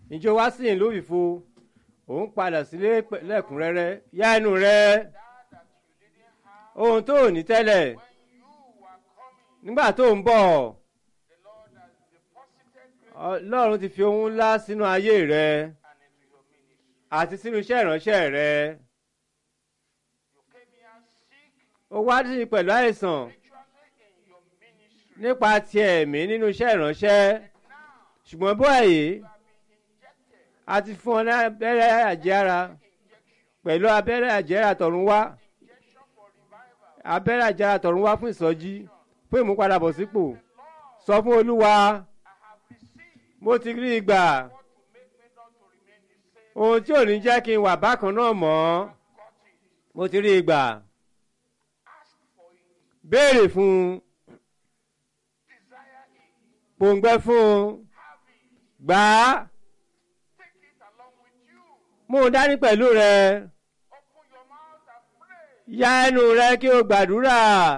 ìjọ wá sí ìlú ìfo òun padà sílé pẹ̀- lẹ́kùnrẹ́rẹ́ yá ẹnu rẹ ohun tó ò ní tẹ́lẹ̀ nígbà tó ń bọ̀ ọlọ́run ti fi ohun ńlá sínú ayé rẹ àti sínú iṣẹ́ ìránṣẹ́ rẹ ó wá sí pẹ̀lú àìsàn nípa ti ẹ̀mí nínú iṣẹ́ ìránṣẹ́ ṣùgbọ́n báyìí a ti fún ọ ní abẹ́rẹ́ àjẹára pẹ̀lú abẹ́rẹ́ àjẹára tọ̀run wá abẹ́rẹ́ àjẹára tọ̀run wá fún ìsọjí fún ìmúpadàbọ̀sípò sọ fún olúwa mo ti rí ìgbà ohun tí ò ní jẹ́ kí n wà bákan náà mọ́ mo ti rí ìgbà béèrè fún un pòǹgbẹ fún un gbà á mú un dání pẹ̀lú rẹ ya ẹnu rẹ kí o gbàdúrà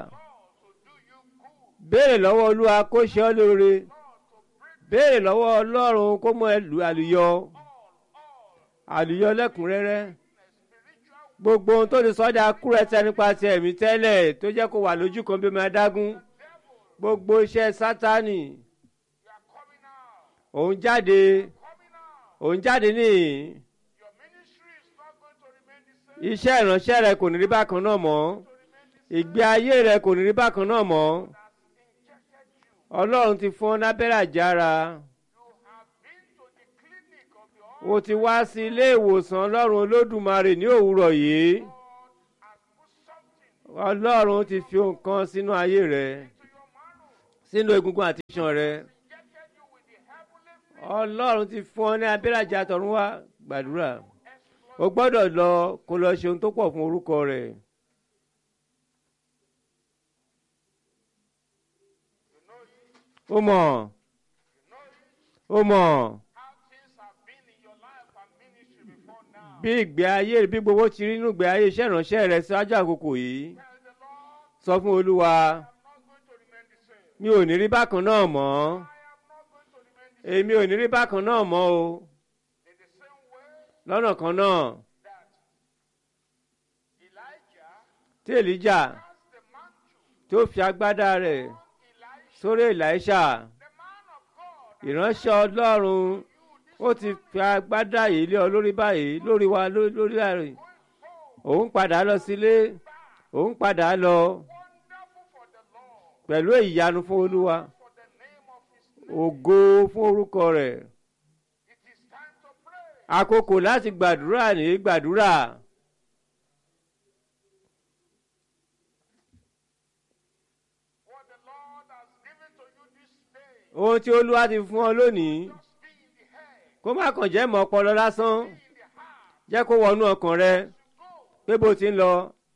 béèrè lọ́wọ́ olúwa kó ṣe ọ́ lóore béèrè lọ́wọ́ ọlọ́run kó mú ẹ lù àlùyọ àlùyọ lẹ́kùnrẹ́rẹ́ gbogbo ohun tó ti sọ́jà kúrẹ́tẹ́ nípa ti ẹ̀mí tẹ́lẹ̀ tó jẹ́ kó wà lójú kan bí ọmọ adágún gbogbo iṣẹ́ sátánì òun jáde òun jáde níyì iṣẹ́ ìránṣẹ́ rẹ kò ní rí bákan náà mọ́ ìgbé ayé rẹ kò ní rí bákan náà mọ́ ọlọ́run ti fún ọ lábẹ́rẹ́ àjára o ti wá sí ilé ìwòsàn ọlọ́run olódùmarè ní òwúrọ̀ yìí ọlọ́run ti fi nǹkan sínú ayé rẹ sínú egungun àti iṣan rẹ ọlọ́run ti fún ọ ní abẹ́rẹ́ àjà tọ̀run wá gbàdúrà o gbọ́dọ̀ lọ kó lọ ṣe ohun tó pọ̀ fún orúkọ rẹ̀. ó mọ̀ ó mọ̀ bí ìgbé ayé bí gbogbo ti rí nínú ìgbé ayé iṣẹ́ ìránṣẹ́ rẹ ṣáájú àkókò yìí sọ fún olúwa mi ò ní rí bákan náà mọ́ èmi ò ní rí bákan náà mọ́ o lọ́nà kan náà tí èlíjà tó fi agbádá rẹ̀ sórí Èlíṣà ìránṣẹ́ ọlọ́run ó ti fi agbádá yìí lé ọ lórí báyìí lórí wa lórí àárín òun padà lọ sílé òun padà lọ pẹ̀lú ìyanu fún olúwa ògo fún orúkọ rẹ̀ àkókò láti gbàdúrà ní gbàdúrà. ohun tí olúwa ti fún ọ lónìí kó má kàn jẹ́ mọ́ ọpọlọ lásán jẹ́ kó wọnú ọkàn rẹ pé bó ti ń lọ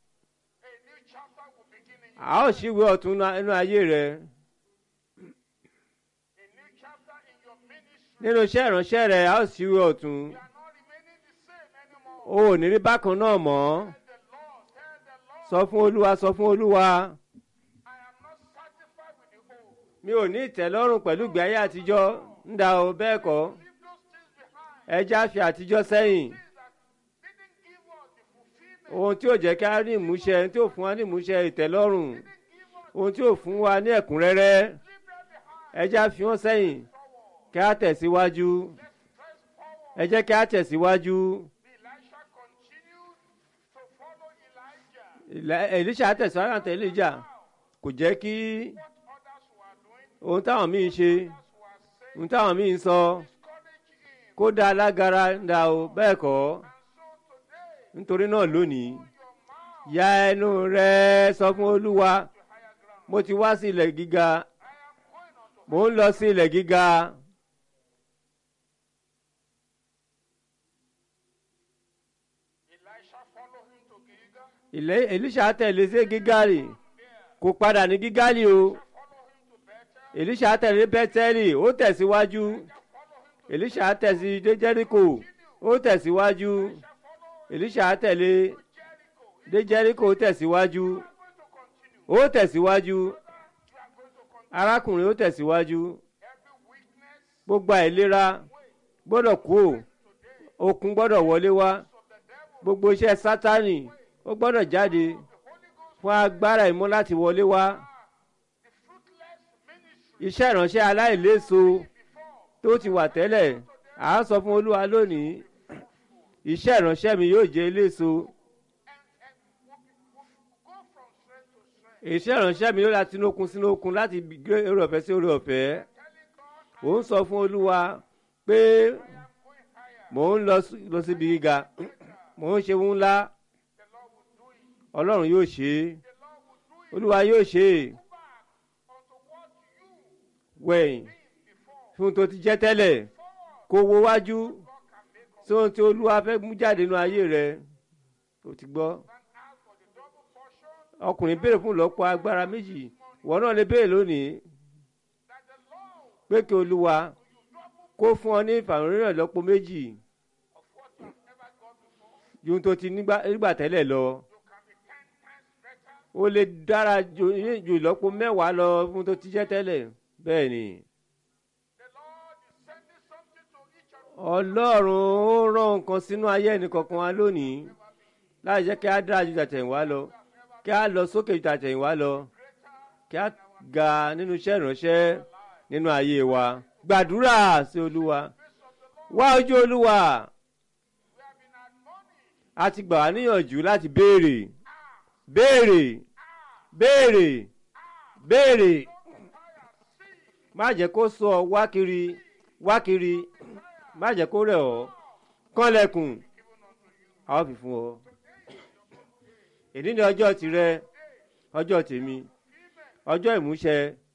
a ó ṣíwé ọ̀tún nínú ayé rẹ nínú iṣẹ́ ìránṣẹ́ rẹ a ó ṣíwé ọ̀tún o ò ní rí bákan náà mọ́ sọ fún olúwa sọ fún olúwa mi ò ní ìtẹ́lọ́rùn pẹ̀lú ìgbé ayé àtijọ́ ń da o bẹ́ẹ̀ kọ́ ẹja fi àtijọ́ sẹ́yìn ohun tí ò jẹ́ kí a ní ìmúṣẹ tí ò fún wa ní ìmúṣẹ ìtẹ́lọ́rùn ohun tí ò fún wa ní ẹ̀kúnrẹ́rẹ́ ẹja fi wọ́n sẹ́yìn kí a tẹ̀síwájú ẹ jẹ́ kí a tẹ̀síwájú. Èlíṣà tẹ̀síwájú àti Èlíjà kò jẹ́ kí ohun táwọn míì ṣe ohun táwọn míì ń sọ kó dá alágara dá o bẹ́ẹ̀ kọ́ nítorí náà lónìí ya ẹnu rẹ sọ fún olúwa mo ti wá sí ilẹ̀ gíga mo ń lọ sí ilẹ̀ gíga. Èlíṣà tẹ̀lé sí gígálì kò padà ní gígálì o Èlíṣà tẹ̀lé bẹ́tẹ́lì ó tẹ̀síwájú Èlíṣà tẹ̀sí dé Jẹ́ríkò ó tẹ̀síwájú Èlíṣà tẹ̀lé dé Jẹ́ríkò ó tẹ̀síwájú ó tẹ̀síwájú arákùnrin ó tẹ̀síwájú gbogbo àìlera gbọ́dọ̀ kú okun gbọ́dọ̀ wọlé wá gbogbo iṣẹ́ sátánì ó gbọ́dọ̀ jáde fún agbára ìmọ̀ láti wọlé wá iṣẹ́ ìránṣẹ́ aláìléso tó ti wà tẹ́lẹ̀ à ń sọ fún olúwa lónìí iṣẹ́ ìránṣẹ́ mi yóò jẹ́ eléso iṣẹ́ ìránṣẹ́ mi yóò láti inú okun sínú okun láti gbé oore ọ̀fẹ́ sí oore ọ̀fẹ́ ò ń sọ fún olúwa pé mò ń lọ síbi gíga mò ń ṣe ohun ńlá ọlọ́run yóò ṣe é olúwa yóò ṣe é wẹ̀yìn fún tó ti jẹ́ tẹ́lẹ̀ kó wo wájú tí ohun tí olúwa fẹ́ mú jáde nínú ayé rẹ ó ti gbọ́ ọkùnrin béèrè fún ìlọ́pọ̀ agbára méjì wọn náà lè béèrè lónìí pé kí olúwa kó fún ọ ní ìfàmìíràn ìlọ́pọ̀ méjì ju ohun tó ti nígbà tẹ́lẹ̀ lọ ó lè dára ju ìlọ́pọ̀ mẹ́wàá lọ fún tó ti jẹ́ tẹ́lẹ̀ bẹ́ẹ̀ ni. ọlọ́run ó rán nǹkan sínú ayé ẹnìkọ̀ọ̀kan wa lónìí láì jẹ́ kí á dára ju tàtẹ̀yìnwá lọ kí á lọ sókè ju tàtẹ̀yìnwá lọ kí á ga nínú iṣẹ́ ìránṣẹ́ nínú ayé wa gbàdúrà sí olúwa wá ojú olúwa a ti gbà wá níyànjú láti béèrè béèrè béèrè béèrè má jẹ́ kó sọ wá kiri wá kiri má jẹ́ kó rẹ̀ ọ́ kọ́lẹ̀kùn a ó fi fún ọ. èdè ní ọjọ́ tirẹ̀ ọjọ́ tèmi ọjọ́ ìmúṣẹ